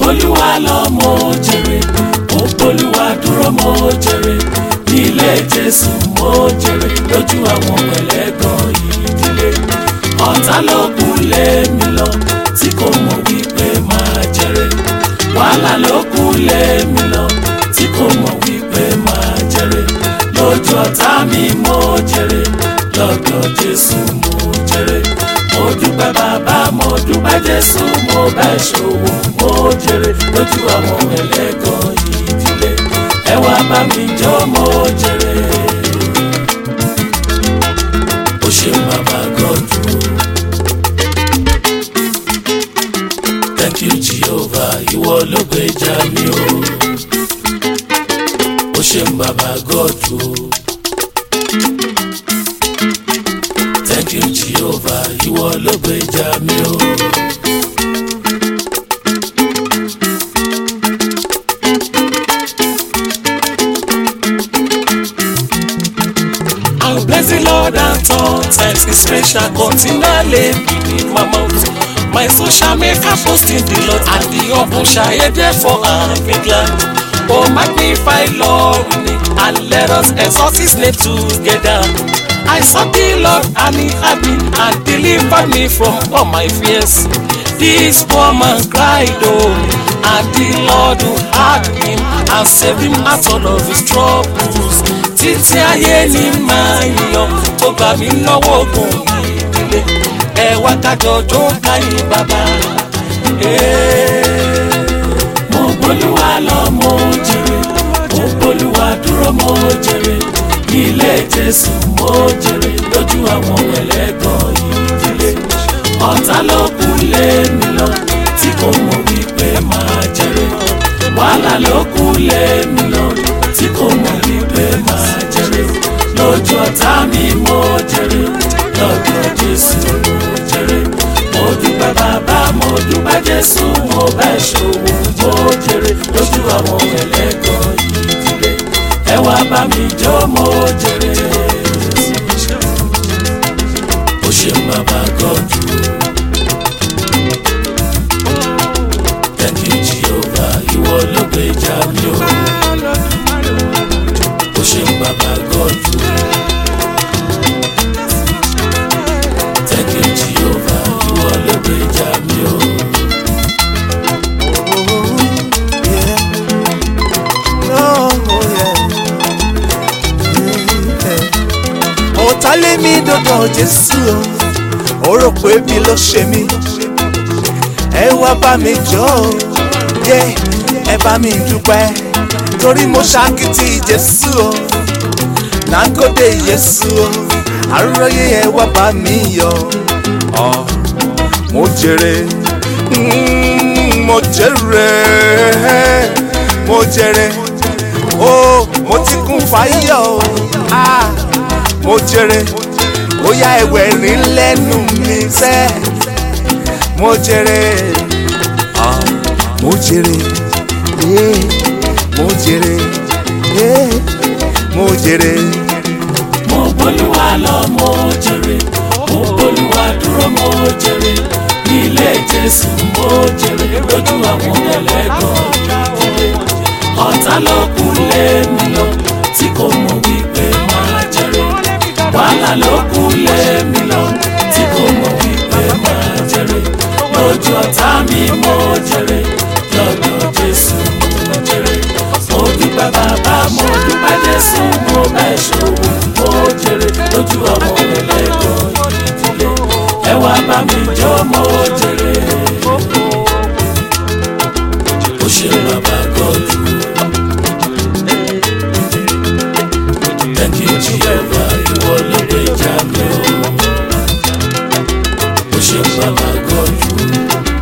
gbólúwa lọ mo jèrè mo gbólúwa dúró mo jèrè nílé jésù mo jèrè lójú àwọn ẹlẹ́gàn ìdílé ọ̀tá ló kù lé mi lọ tí kò mọ̀ wípé máa jèrè wàhálà ló kù lé mi lọ tí kò mọ̀ wípé máa jèrè lójú ọ̀tá mi mo jèrè lọ́dọ̀ jésù mo jèrè mo dúpẹ́ bàbá mo dúpẹ́ jésù mo bá ṣòwò mo jèrè lójú àwọn ẹlẹ́gàn ìdílé ẹ wá bá mi jó mo jèrè ó ṣe bàbá gọ́dù. thank you jehovah ìwọ ló gbèjà mi o ó ṣe bàbá gọ́dù. thank you jehovah ìwọ ló gbèjà mi o. I'll bless the Lord at all times. His praise shall continually be in my mouth. My soul shall make a boast in the Lord, and the humble shall hear therefore and be glad. Oh, magnify Lord with me, and let us exalt His name together. I sought the Lord, and He heard me, and delivered me from all my fears. This poor man cried, oh, and the Lord who heard him, and saved him out of his troubles. títí ayé ni máa yan tó gbà mí lọ́wọ́ ogun ìdílé ẹ wá kájọ jó káyé bàbá. mo gbólúwa lọ mo jèrè mo gbólúwa dúró mo jèrè ilé jésù mo jèrè lójú àwọn ẹlẹ́gàn ìdílé ọ̀tá ló kù lé mi lọ tí kò mọ̀ wípé máa jèrè wàhálà ló kù lé mi lọ tí kò mọ̀ wípé máa jèrè lójú ọ̀tá mi mo jèrè lọ́dọ̀ jésù mo jèrè mo dúpẹ́ bàbá mo dúpẹ́ jésù mo bá ṣòwò mo jèrè lójú àwọn ẹlẹ́gàn ìdílé ẹ wá bá mi jó mo jèrè ó ṣe bàbá gọ́dù. Thank you Jehovah, ìwọ ló gbèjà mi o. Ó ṣe bàbá gọ́dù. Thank you Jehovah, ìwọ ló gbèjà mi o. ọ̀tá lé mi dọ́dọ̀ jésù o ó rò pé bí ló ṣe mí ẹ wá bá mi jọ o yé ẹ bá mi dúpẹ́ torí mo ṣàkìtì jésù o nàgòdè jésù o àròyé ẹ wá bá mi yọ ọ mo jèrè mm, mo jèrè mo jèrè o mo ti kún fáyọ̀ o ah mo jèrè ó yá ẹ̀wẹ̀ rìn lẹ́nu mi sẹ́ mo jèrè ah mo jèrè yeah, mo jèrè yeah, mo jèrè. mo gbólúwa lọ mo jèrè mo gbólúwa dúró mo jèrè ilé jésù mo jèrè lójú àwọn ẹlẹ́gàn ìdílé ọ̀tá ló kù lé mi lọ tí kò mọ̀ wípé máa jèrè wàhálà ló kù lé mi lọ tí kò mọ̀ wípé máa jèrè lójú ọ̀tá mi mo jèrè lọ́dọ̀ jésù mo jèrè mo dúpẹ́ bàbá mo dúpẹ́ jésù mo bá ṣòwò mo jèrè lójú ọmọ ẹlẹ́gàn ìdílé ẹ wá bá mi jó mo jèrè ó ṣe bàbá gọ́dù. Thank you Jehovah, ìwọ ló gbèjà mi o. Ó ṣe bàbá gọ́dù.